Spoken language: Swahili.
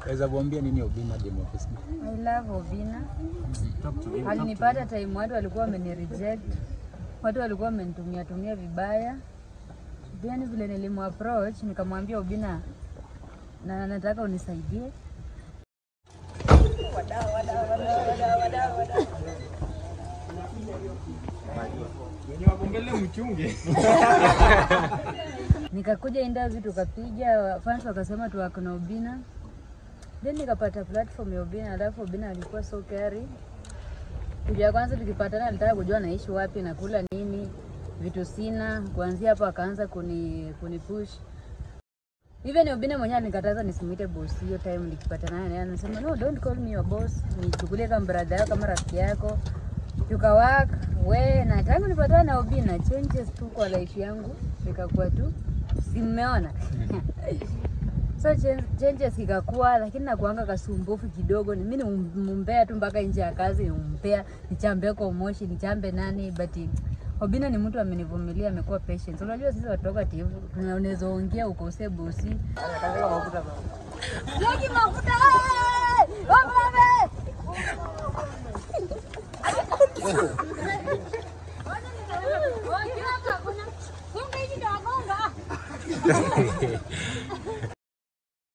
Waweza kuambia nini Obina demo of Facebook? I love Obina. Alinipata time watu walikuwa wameni reject, watu walikuwa wamenitumia tumia vibaya. Then vile nilimu approach nikamwambia Obina, na nataka unisaidie. Wenye wako mbele mchunge. Nikakuja interview tukapiga, fans wakasema tuwako na Obina, then nikapata platform ya Obina, alafu Obina alikuwa so caring. Kitu ya kwanza tukipatana, alitaka kujua naishi wapi, nakula nini, vitu sina. Kuanzia hapo akaanza kuni, kuni push Even Obina mwenyewe alikataza nisimuite boss hiyo time nikipatana naye, anasema no, don't call me your boss, nichukulie kama brother yako kama rafiki yako. Tukawak we na tangu nipatana na Obina, changes tu kwa life yangu ikakuwa tu, si mmeona so chen- changes ikakuwa, lakini nakuanga kasumbufu kidogo. Ni mimi mumbea tu mpaka nje ya kazi, nimumbea nichambe kwa moshi, nichambe nani, but Obina ni mtu amenivumilia, amekuwa patient. Unajua sisi watu wako tivu, unaweza ongea ukose bosi Yaki mafuta! eh! Wabebe!